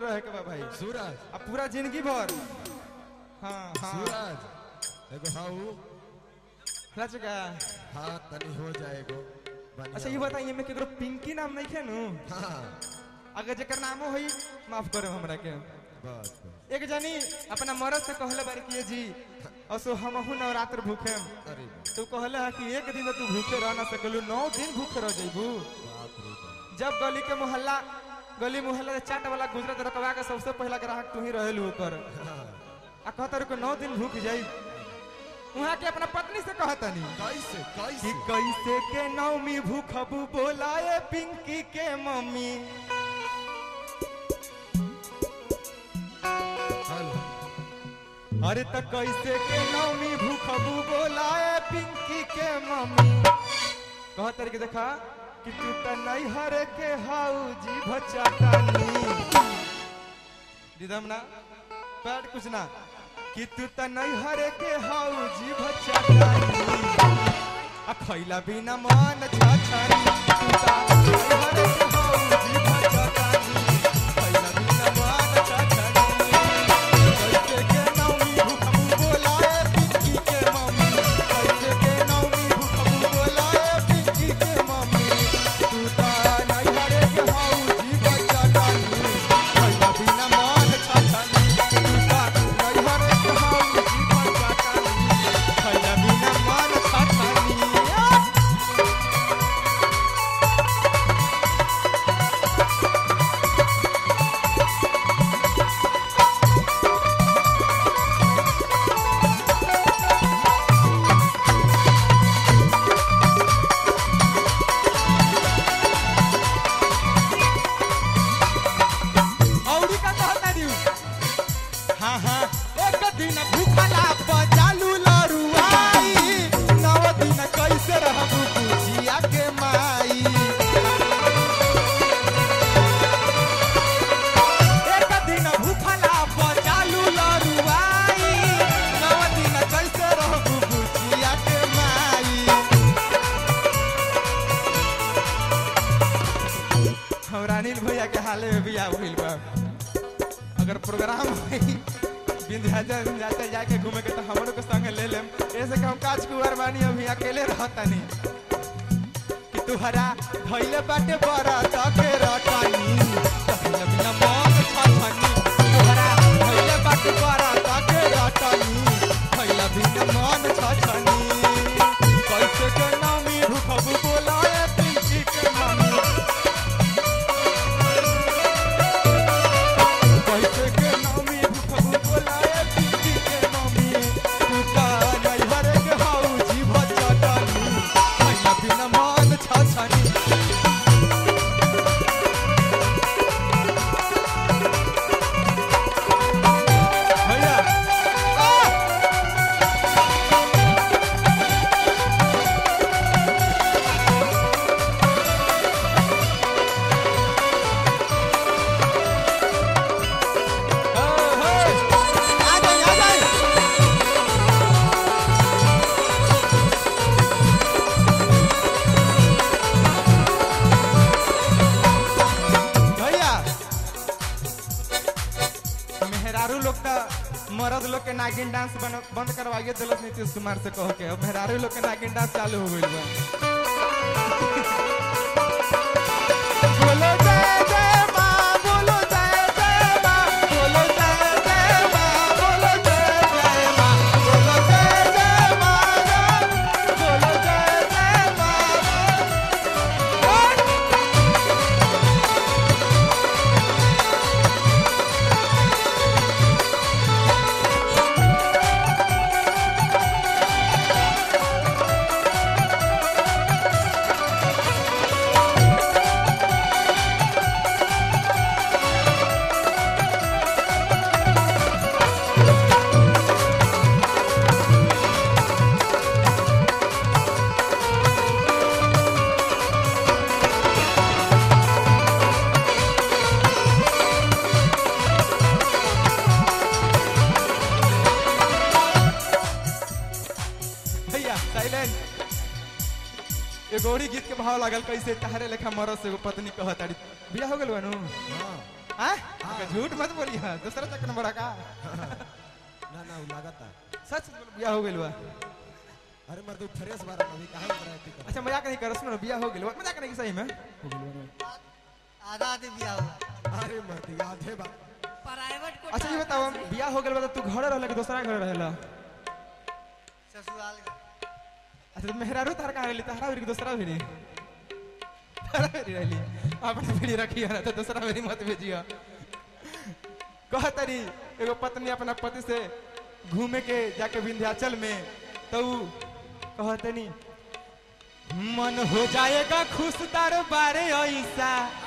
रहे के बा भाई सूरज अब पूरा जिंदगी भर हाँ हाँ सूरज एगो हाउ लच का हाँ तनी हो जाएगो बढ़िया अच्छा ये बताइए मैं केकरो पिंकी नाम नहीं खेनू हाँ अगर जेकर नामो होई माफ करो हमरा के बस बस एक जनी अपना मरद से कहले बारी कि जी असो हमहू नवरात्र भूखे अरे तू कहले है कि एक दिन तू भूखे रह ना सकलू नौ दिन भूखे रह जइबू बाप रे बाप जब गली के मोहल्ला गली मोहल्ला से चाट वाला गुजरत रकवा के सबसे पहला ग्राहक तू ही रहेलू ओकर हाँ, आ कहता रू नौ दिन भूख जाई वहाँ के अपना पत्नी से कहतनी कैसे कि कैसे कैसे के नौमी भूखबू बोलाए पिंकी के मम्मी हेलो अरे त कैसे के नौमी भूखबू बोलाए पिंकी के मम्मी कहत रही कि देखा कि तू त नहीं हरे के हाउ जी भचाटानी दिदम ना पैड कुछ ना कि तू त नहीं हरे के हाउ जी भचाटानी आ खैला बिना मन छछरी तू त नहीं हरे के हाउ जी भचाटानी खैला बिना मन छछरी कैसे के नौमी भूखबू बोलाए पिंकी के मम्मी कैसे के नौमी भूखबू बोलाए पिंकी के मम्मी तू ता नहीं हरे के हाउ जी बच्चा डाली भैया बिना मान छछनी तू ता नहीं हरे के हाउ जी बच्चा डाली भैया बिना मान छछनी औरी का कहता दिउ हाँ हाँ एक दिन भूखला बजालू लरुआई नौ दिन कैसे रहबू बुझिया के माई एक दिन भूखला बजालू लरुआई नौ दिन कैसे रहबू बुझिया के माई हमरा अनिल भैया के हाले में बियाह भइल बा अगर प्रोग्राम होई विंध्याचल विंध्याचल जाके घूमे के तो हमरो के संग ले लेम ऐसे कि हम काज कुंवर बानी अभी अकेले रहतानी कि तुहरा भइले बाटे बड़ा तके रटानी तहले बिना मन छछनी तुहरा भइले बाटे बड़ा तके रटानी भइले बिना मन छछनी कैसे के नामी भूखबू बोलाए पिंकी के मम्मी कैसे के नामी भूखबू बोलाए पिंकी के मम्मी तू का नहीं हरे के हाउ जी बचटानी भैया बिना मन छछनी भैया आ! आ जाइए आ जाइए भैया मेहरारू लोग का मर्द लोग के नागिन डांस बन, बंद करवाइए दिलत नीतीश कुमार से कह के अब मेहरारू लोग के नागिन डांस चालू हो गइल बा बोलो जय जय माँ बोलो जय जय माँ बोलो जय जय माँ बोलो जय जय माँ बोलो जय जय माँ बोलो जय जय माँ भैया साइलेंट एगो औरी गीत के भाव लागल कैसे तहरे लेखा मरद से एगो पत्नी कहताड़ी बियाह हो गेल बानू हाँ हाँ झूठ मत बोलिए दूसरा चक्कर नंबर का ना ना वो लगाता सच बोल बिया हो गेल बा अरे मर्द तू फ्रेश बारा अभी काहे उतरा है अच्छा मजाक नहीं कर सुनो बिया हो गेल बा मजाक नहीं की सही में हो गेल बा आधा आधे बिया हुआ अरे मर्द याद है बा प्राइवेट को अच्छा ये बताओ बिया हो गेल बा तो तू घरे रहला कि दूसरा घरे रहला ससुराल का। अच्छा तो मेहरारू तार कहाँ रहली तारा भेरी दूसरा भेरी तारा भेरी रहली अपने भेरी रखी है ना तो दूसरा भेरी मत भेजिया कह तरी एगो पत्नी अपना पति से घूमे के जाके विंध्याचल में तो ऊ कहतनी मन हो जाएगा खुश तार बारे ऐसा